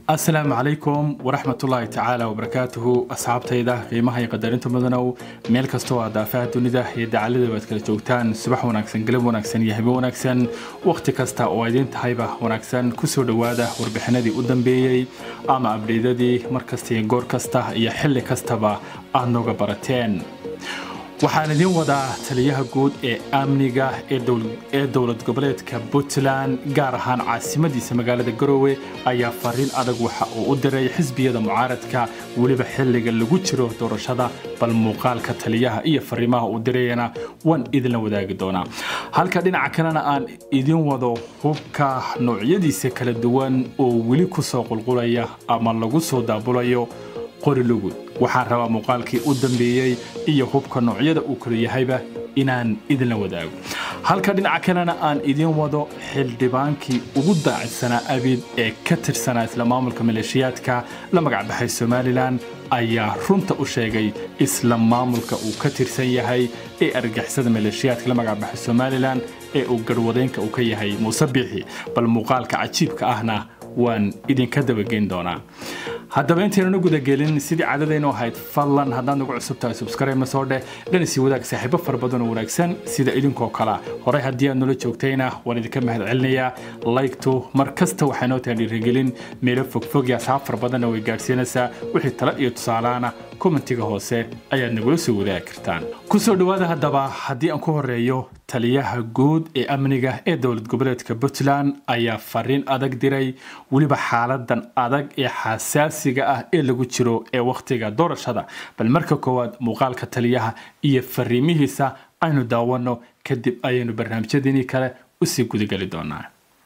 asalaamu calaykum waraxmatullaahi tacaala wabarakaatuhu asxaabtayda qiimaha iyo qadarinta mudanow meel kastoo aad daafaha dunida iyo dacalada baad kala joogtaan subax wanaagsan galab wanaagsan iyo habe wanaagsan wakhti kasta oo idiin tahayba wanaagsan kusoo dhowaada warbixinadii u dambeeyey ama abdheydadii mar kasta iyo goor kasta iyo xilli kastaba aad nooga barateen waxaan idiin wadaa taliyaha guud ee amniga ee dowlad goboleedka puntland gaar ahaan caasimadiisa magaalada garoowe ayaa fariin adag waxa uu u diray xisbiyada mucaaradka weliba xilliga lagu jiro doorashada bal muuqaalka taliyaha iyo fariimaha uu dirayana waan idinla wadaagi doonaa halka dhinaca kalena aan idiin wado hubka noocyadiisa kala duwan oo weli kusoo qulqulaya ama lagu soo daabulayo qori lugud waxaan rabaa muuqaalkii u dambeeyey iyo hubka noocyada uu kala yahayba inaan idinla wadaago halka dhinaca kalena aan idiin wado xildhibaankii ugu daacidsanaa abid ee ka tirsanaa isla maamulka maleeshiyaadka la magacbaxay somalilan ayaa runta u sheegay isla maamulka uu ka tirsan yahay ee argixisada maleeshiyaadka la magacbaxay somalilan ee uu garhwadeenka uu ka yahay muuse biixi bal muuqaalka cajiibka ahna waan idinka dabageyn doonaa haddaba intaynan u gudagelin sidii caadadaynu ahayd fadlan haddaad nagu cusub tahay subscribe soo dheh dhanisi wadaag saaxiibo fara badan oo wanaagsan sida idinkoo kale horey haddii aad nula joogtayna waan idinka mahad celinayaa laygtu mar kasta waxay noo tahay dhiirigelin meelo fogfog iyo asxaab fara badanna way gaadhsiinaysaa wixii tala iyo tusaalaana kommentiga hoose ayaad nagula soo wadaagi kartaan kusoo dhowaada haddaba haddii aan ku horeeyo taliyaha guud ee amniga ee dowlad goboleedka puntland ayaa fariin adag diray weliba xaaladan adag ee xasaasiga ah ee lagu jiro ee wakhtiga doorashada bal marka koowaad muuqaalka taliyaha iyo fariimihiisa aynu daawano kadib ayaynu barnaamijyadeenii kale usii gudageli doonaa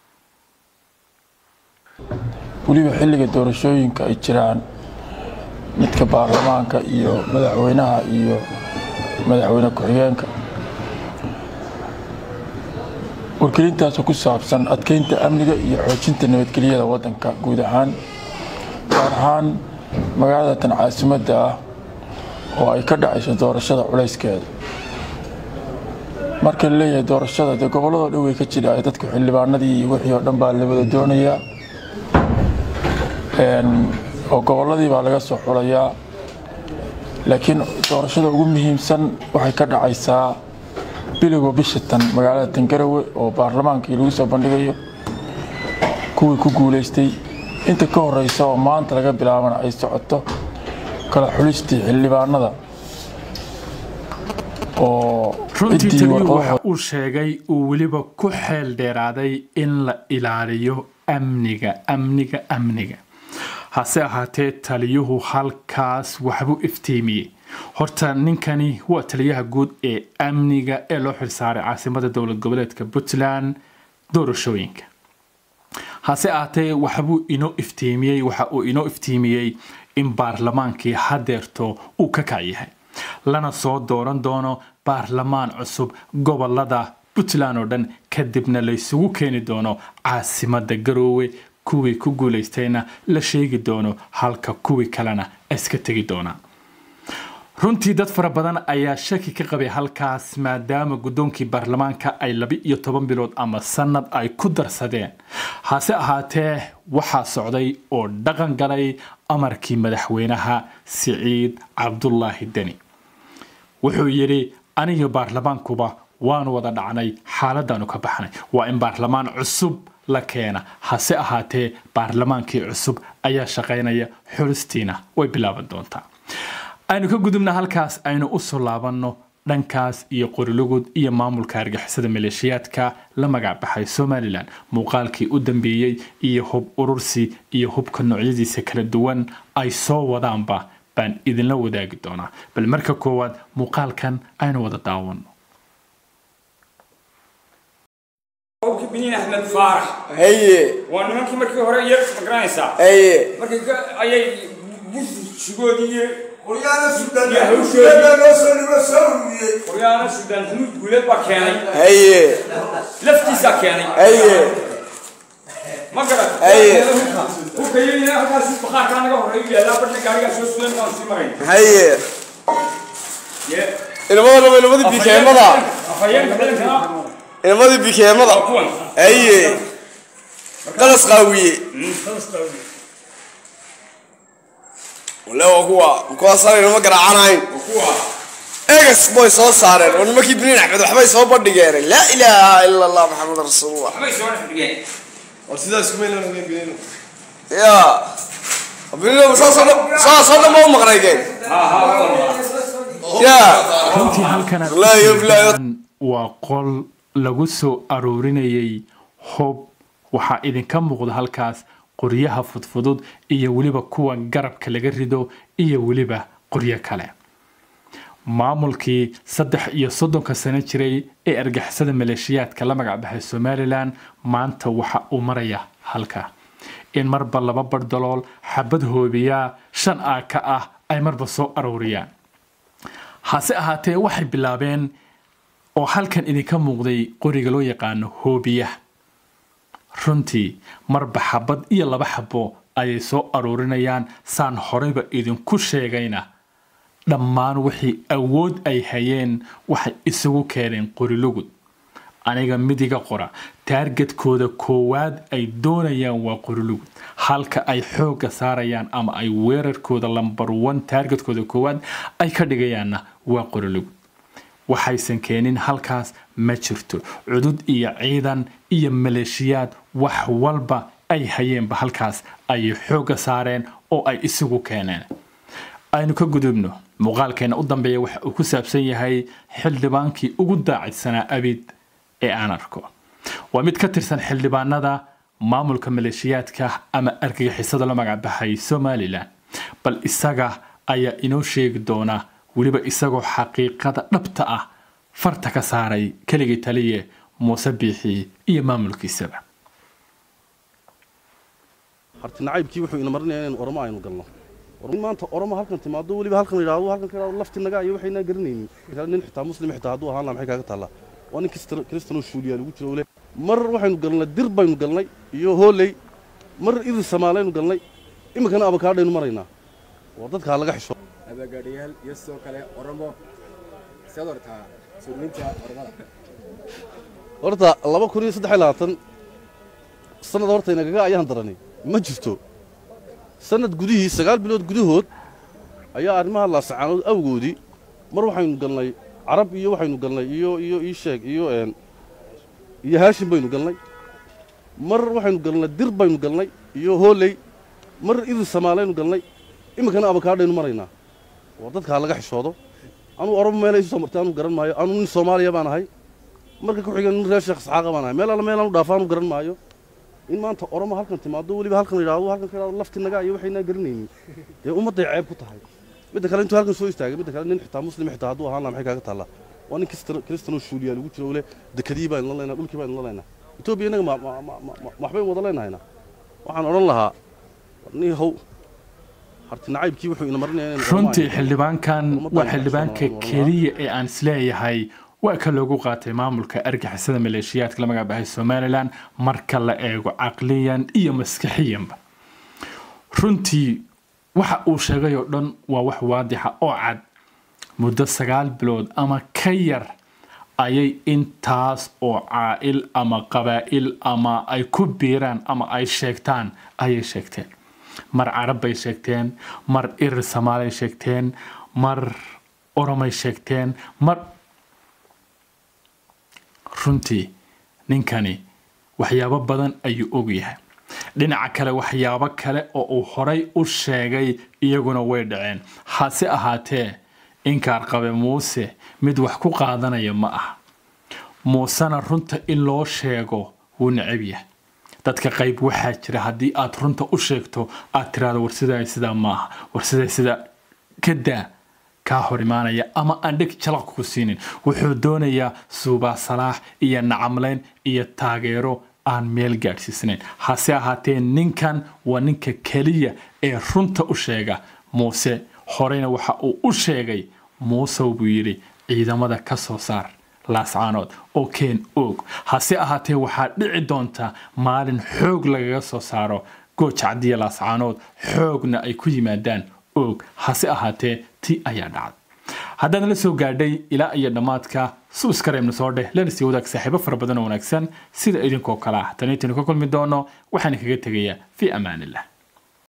weliba xilliga doorashooyinka ay jiraan midka baarlamaanka iyo madaxweynaha iyo madaxweyne ku-xigeenka wargelintaasoo ku saabsan adkeynta amniga iyo xoojinta nabadgelyada waddanka guud ahaan gaar ahaan magaalada tan caasimadda ah oo ay ka dhacayso doorashada culayskeeda marka la leeyahay doorashada dee gobolladoo dhan way ka jira dadku xildhibaanadii iyo wixii oo dhan baa la wada doonayaa oo gobolladii baa laga soo xulayaa laakiin doorashada ugu muhiimsan waxay ka dhacaysaa biligo bisha tan magaalada tangarawe oo baarlamaankii lagu soo bandhigayo kuwii ku guulaystay inta ka horeysa oo maanta laga bilaabana ay socoto kala xulistii xildhibaanada oo runtii taliyuhu waxa uu sheegay uu weliba ku xeel dheeraaday in la ilaaliyo amniga amniga amniga hase ahaatee taliyuhu halkaas waxbuu iftiimiyey horta ninkani waa taliyaha guud ee amniga ee loo xilsaaray caasimada dowlad goboleedka puntland doorashooyinka hase ahaatee waxbuu inoo iftiimiyey waxa uu inoo iftiimiyey in baarlamaankii hadeerto uu ka kac yahay lana soo dooran doono baarlamaan cusub gobolada puntland oo dhan kadibna laysugu keeni doono caasimada garoowe kuwii ku guulaystayna la sheegi doono halka kuwii kalena iska tegi doonaan runtii dad fara badan ayaa shaki ka qabay halkaas maadaama guddoonkii baarlamaanka ay laba iyo toban bilood ama sanad ay ku darsadeen hase ahaatee waxaa socday oo dhaqan galay amarkii madaxweynaha siciid cabdulaahi deni wuxuu yidhi aniga baarlamaankuba waanu wada dhacnay xaaladaanu ka baxnay waa in baarlamaan cusub la keena hase ahaatee baarlamaankii cusub ayaa shaqaynaya xulistiina way bilaaban doontaa aynu ka gudubna halkaas aynu usoo laabanno dhankaas iyo qorilugud iyo maamulka argixisada maleeshiyaadka la magacbaxay somalilan muuqaalkii u dambeeyey iyo hub urursi iyo hubka noocyadiisa kala duwan ay soo wadaanba baan idinla wadaagi doonaa bal marka koowaad muuqaalkan aynu wada daawano biniin axmed faarax haye waa nimankii markii hore yar magaranaysaa haye markii ka- ayay bushigoodii Quryaana Suudaan Yaa Xamuud hawshoodii. Guuleed baa loo soo dhibo soo ururiyey. qoryaana suudaan xamuud guuleed baa keenay haye laftiisaa keenay haye ma garat Aye. hubka yayina halkaas bakhaarkaa naga horeeyu yaallaa badhna gaarigaa soo sudan baan sii marayn haye Ye- ilmada raba ilmadii bikeemada afhayeenka ciidankana ilmadii bikeemada waa kuwan haye qalas qaawiye wale waa kuwa kuwaasaan ma garaacanayn egas boy soo saareen oo nimankii biniin axmed waxbay soo bandhigeen laa ilaaha ila allah maxamed rasuulullah waxbay soo dhex dhigeen war sidaas kuma ilan ogeyn biniino ya biniin saasoo dhan saasoo dhan ma u maqnaydeen ya runtii halkan aad Wallaahi, wallaahi. ujeedaan waa qol lagu soo aroorinayay hoob waxaa idinka muuqda halkaas qoryaha fudfudud iyo weliba kuwa garabka laga rido iyo weliba qoryo kale maamulkii saddex iyo soddonka sano jiray ee argixisada maleeshiyaadka la magac baxay somalilan maanta waxa uu maraya halka in marba laba bardalool xabad hoobiyaa shan aa ka ah ay marba soo arooriyaan hase ahaatee waxay bilaabeen oo halkan idinka muuqday qoriga loo yaqaano hoobiyaha runtii marba xabad iyo laba xabo ayay soo aroorinayaan saan horeyba idinku sheegayna dhammaan wixii awood ay hayeen waxay isugu keeneen qorilugud aniga midiga qora taargetkooda koowaad ay doonayaan waa qorilugud halka ay xoogga saarayaan ama ay weerarkooda lambar one taargetkooda koowaad ay ka dhigayaanna waa qorilugud waxaysan keenin halkaas ma jirto cudud iyo ciidan iyo maleeshiyaad wax walba ay hayeenba halkaas ayay xoogga saareen oo ay isugu keeneen aynu ka gudubno muuqaalkeena u dambeeya waxa uu ku saabsan yahay xildhibaankii ugu daacidsanaa abid ee aan arko waa mid ka tirsan xildhibaanada maamulka maleeshiyaadka ama argagixisada la magacbaxay somalilan bal isaga ayaa inoo sheegi doona weliba isagoo xaqiiqada dhabta ah farta ka saaray keligii taliye muuse biixi iyo maamulkiisaba harti nacaybkii wuxuu ina marinaya inaynu oromo aynu galno in maanta oromo halkan timaado weliba halkan yidhaahdo halkan ka yidhahdo lafti naga iyo waxaynaa garanaynin nin xitaa muslim xitaa hadduu ahaan lahaa maxay kaaga taallaa waa nin kristano shuuliyaa lagu jiro le mar waxaynu galnay dir baynu galnay iyo hooley mar idil samaalaynu galnay iminkana abakaadhaynu maraynaa waa dadkaa laga xisho abagaadhayaal iyo sidoo kale oromo siaad ortaa suulinta oromada horta laba kun iyo saddex iyo labaatan sanad horta inagaga ayaan daranay ma jirto sanad gudihii sagaal bilood gudahood ayaa arrimaha laasacaanood awgoodii mar waxaynu galnay carab iyo waxaynu galnay iyo iyo ii sheeg iyo een iyo haashin baynu galnay mar waxaynu galnay dir baynu galnay iyo hooley mar idil samaalaynu galnay iminkana abakaadhaynu maraynaa waa dadkaa laga xishoodo anuu oromo meelay isu soo martay anuu garan maayo anuu nin soomaaliya baan ahay marka ku xiga nin reer sheekh isxaaqa baan ahay meel alla meel aanu dhaafo anuu garan maayo in maanta oromo halkan timaado weliba halkan yidhaahdo halkan ka yidhahdo lafti naga iyo waxaynaa garanaynin dee ummadday ceeb ku tahay midda kale intuu halkan soo istaagay midda kale nin xitaa muslim xitaa hadduu ahaan lahaa maxay kaaga taallaa waa nin kristano shuuliyaa lagu jiro le dekadii baynu la leynaa dhulkii baynu la leynaa etoobiya innaga ma ma- ma- ma- ma- waxbaynu wada leynahayna waxaan odhan lahaa nin how harti nacaybkii wuxuu ina marinaya inaynu oromo runtii aynu- xildhibaankan Ummaddan waa waxaa xildhibaanka soo noqon keliya ee aan isleeyahay waa ka loogu qaatay maamulka argixisada maleeshiyaadka la magacbaxay somalilan marka la eego caqliyan iyo maskaxiyanba runtii waxa uu sheegay oo dhan waa wax waadixa oo cad muddo sagaal bilood ama ka yar ayay intaas oo caa'il ama qabaa'il ama ay ku biiraan ama ay sheegtaan ayay sheegteen mar carab bay sheegteen mar irir somaalay sheegteen mar oromay sheegteen mar runtii ninkani waxyaabo badan ayuu ogyahay dhinaca kale waxyaabo kale oo uu horay u sheegay iyaguna way dhaceen hase ahaatee inkaar qabe muuse mid wax ku qaadanaya ma aha muusena runta in loo sheego wuu necab yahay dadka qayb waxaa jira haddii aad runta u sheegto aad tiraahdo war sidaa sidaa maaha war sidaa sidaa ka daa kaa hor imaanaya ama aan dheg jalaq ku siinin wuxuu doonayaa suubaa salaax iyo nacamleyn iyo taageero aan meel gaadhsiisnayn hase ahaatee ninkan waa ninka keliya ee runta u sheega muuse horeyna waxa uu u sheegay muusow buu yidhi ciidamada ka soo saar laascaanood oo keen oog hase ahaatee waxaa dhici doonta maalin xoog lagaga soo saaro goojacdiya laascaanood xoogna ay ku yimaadaan oog hase ahaatee ti ayaa dhacday haddaad la soo gaadhay ilaa iyo dhammaadka suuskareebna soo dheh lana sii wadaag saaxiibo fara badan oo wanaagsan sida idinkoo kale ah taniitinu ka kulmi doono waxaan kaga tegayaa fii amaanillah